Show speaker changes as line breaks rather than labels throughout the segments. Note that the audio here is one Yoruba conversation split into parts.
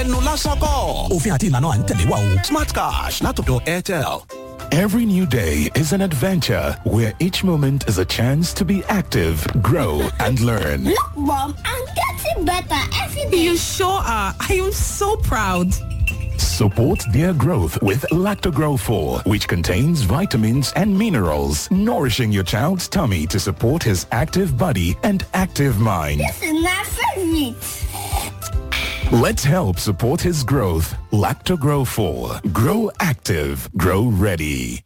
ẹnu lásán kọ́ òfin àti ìlànà à ń tẹ̀lé wa o smart cash látọ̀dọ̀ airtel.
Every new day is an adventure where each moment is a chance to be active, grow, and learn.
Look, Mom, I'm getting better every day.
You sure are. I am so proud.
Support their growth with Lactogrow 4, which contains vitamins and minerals, nourishing your child's tummy to support his active body and active mind.
This is my favorite.
Let's help support his growth. Lactogrow 4. Grow active. Grow ready.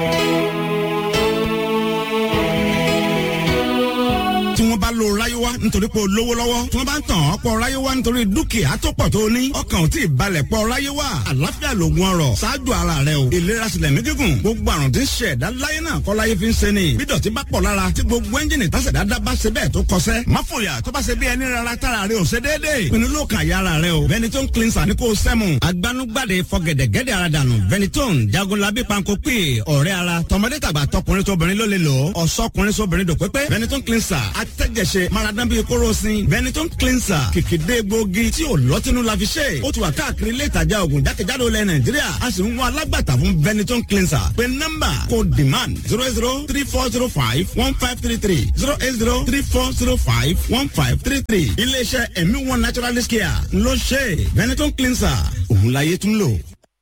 tí wọ́n bá lo ráyéwá nítorí pé o lówó lọ́wọ́ tí wọ́n bá ń tàn ọ́ pọ̀ ráyéwá nítorí dúkìá tó pọ̀ tó ní ọkàn ò tí ì balẹ̀ pọ̀ ráyéwá àlàáfíà lògùn ọrọ̀ ṣáájú ara rẹ o ìlera sílẹ̀ mí gígùn gbogbo àrùn tí ń ṣe ẹ̀dá láyé náà kọ́ láyé fi ń ṣe ni bí dọ̀tí bá pọ̀ lára tí gbogbo ẹ́ńjìnì tásẹ̀ dáadáa bá ṣe bẹ́ẹ̀ tó kọsẹ́ má fòyà tó bá ṣe bí ẹni rárá tára rẹ ò ṣe déédéé pinnu ló kàn yára rẹ o Benetton cleanser ní kò sẹ́mu agbanugbade fọgẹ̀dẹ̀gẹ̀dẹ̀ ara dànù Benetton jagunlabi panko pè ọ̀rẹ́ ara tọmọdé tàgbà tọkùnrin tóbìnrin ló lè lò ó ọ̀sọ́kùnrin sóbìnrin dòpépé Benetton cleanser atẹ́jẹsẹ maradan bíi kóròsìn Benetton cleanser kìkìdé gbòógì tí ò lọ́tínú la fi ṣe ó ti wà káàkiri ilé ìtajà oògùn jákèjádò ilẹ̀ Nàìjíríà a sì ń wá alágbàtà fún Benetton cleanser pé nọ́mbà kò demand zero eight zero three four zero five one five three three zero eight zero three four zero five one five three three iléeṣẹ́ ẹ̀mí one naturalist care ló ṣe Benetton cleanser òun láyé tún lò.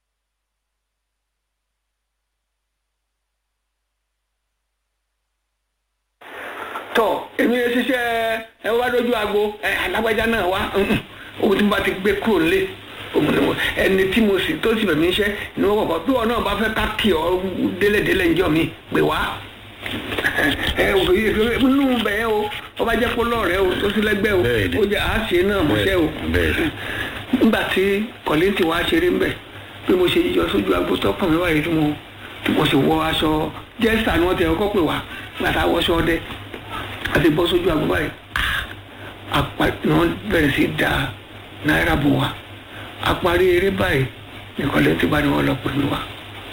tọ èmi yẹn ṣiṣẹ́ ẹ wá dójú agbo ẹ alágbájá náà wá ohun tí mo bá ti gbé kúrò lé ẹni tí mo sì tó sì bẹ̀mí iṣẹ́ ni wọ́n kọ̀kọ́ bí wọn náà bá fẹ́ ká kí ọ délẹ̀délẹ̀ ńjọ́ mi pè wá ẹ nínú bẹ́ẹ̀ o ọba jẹ́ pọ́lọ́ rẹ o tó sí lẹ́gbẹ́ o ó jẹ́ àáṣe náà mọ̀ṣẹ́ o nígbà tí kọ̀lẹ́ntì wa ṣeré ń bẹ̀ bí mo ṣe yíyọ sójú agbo tó pọ̀ mi wáyé tí mo mo sì wọ aṣọ jẹ́sà ni wọ́n ti ọkọ̀ pè wá gbàtà wọṣọ ọdẹ àti bọ́ sójú àgbo báyìí apá náà bẹ̀rẹ̀ sí da náírà bò wá àparí eré báyìí nìkan lè ti bá ní wọn lọ pè mí wá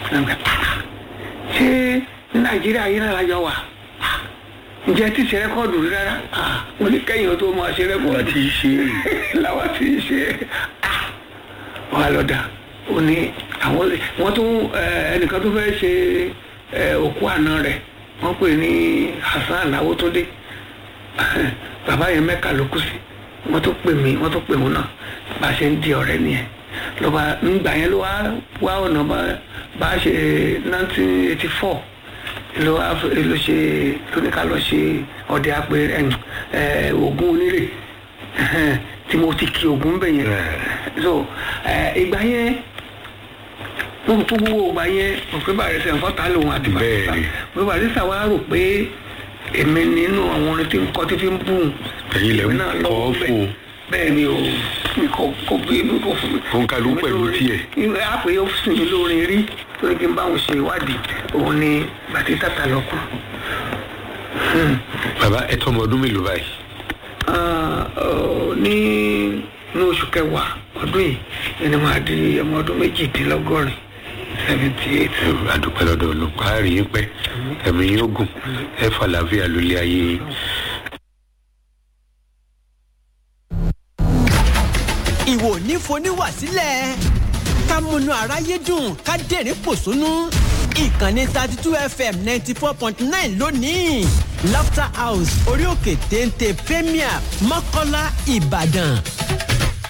ṣé ní nàìjíríà yìí náà lájọ wà ǹjẹ́ tí ṣe rẹ́kọ́ọ̀dù rí rárá mo ní kẹ́yìn tó máa ṣe rẹ́kọ́ọ̀dù
láti ṣe
làwọn ti ṣe wà lọ́dà ó ní àwọn wọ́n tún ẹnìkan tó fẹ́ ṣe òkú àná rẹ̀ wọ́n pè ní Hasan Awotunde bàbá yẹn mẹ́ka ló kù sí wọ́n tó pè mí wọ́n tó pè mí náà bá a ṣe ń di ọ̀rẹ́ nìyẹn lọ́ba ńgbà yẹn ló wá wá ọ̀nà bá a ṣe nineteen eighty four ló wá ló ṣe lóníkà lọ ṣe ọdẹ apẹ ogun onírè tí mo ti kí ogun bẹ̀ yẹn so ìgbà yẹn fún gbogbo ìgbà yẹn òpin bàrẹ̀ sẹ̀ nǹkan ta lòun àti bàrẹ̀ sà òpin bàrẹ̀ sà wá rò pé èmi nínú àwọn orin tí ń kọ́ tí fi ń bùn
ẹ̀yin lè ń kọ́ fún
bẹ́ẹ̀ ni o mi kò kò bí mi kò fún mi.
òun kà ló ń pẹ̀lú tiẹ̀.
a pè é sùn mí lórin rí torí kí n bá òun ṣe ìwádìí òun ni bàtí tàtà lọ kù.
bàbá ẹ tọ́ ọmọ ọdún mélòó báyìí.
ní ní oṣù kẹwàá ọdún yìí ẹni máa di ọmọ ọdún méjìdínlọ́gọ́rin seventy eight.
àdúpẹ́ lọ́dọ̀ olùkọ́ àárín yín pẹ́ ẹ̀mí yín ogun ẹ fàlàáfíà lólé ayé yín.
ìwò nífoníwà sílẹ̀ ká múnú aráyé dùn ká dẹ̀rín pòṣónú ìkànnì thirty two fm ninety four point nine lónìí laughter house orí òkè téńté premier mọ́kọ́lá ìbàdàn